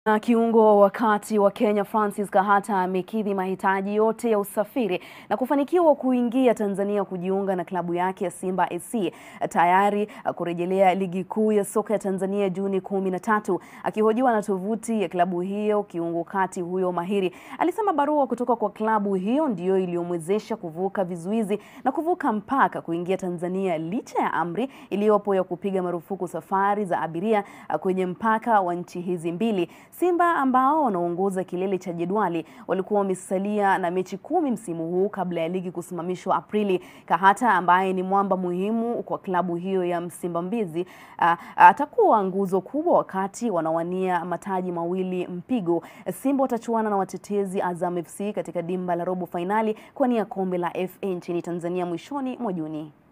Na kiungo wa kati wa Kenya Francis Kahata amekidhi mahitaji yote ya usafiri na kufanikiwa kuingia Tanzania kujiunga na klabu yake ya Simba SC tayari kurejelea ligi kuu ya soka ya Tanzania Juni kumi na tatu. Akihojiwa na tovuti ya klabu hiyo, kiungo kati huyo mahiri alisema barua kutoka kwa klabu hiyo ndiyo iliyomwezesha kuvuka vizuizi na kuvuka mpaka kuingia Tanzania licha ya amri iliyopo ya kupiga marufuku safari za abiria kwenye mpaka wa nchi hizi mbili. Simba ambao wanaongoza kilele cha jedwali walikuwa wamesalia na mechi kumi msimu huu kabla ya ligi kusimamishwa Aprili. Kahata ambaye ni mwamba muhimu kwa klabu hiyo ya Msimbazi atakuwa nguzo kubwa wakati wanawania mataji mawili mpigo. Simba watachuana na watetezi Azam FC katika dimba la robo fainali kwa nia kombe la FA nchini Tanzania mwishoni mwa Juni.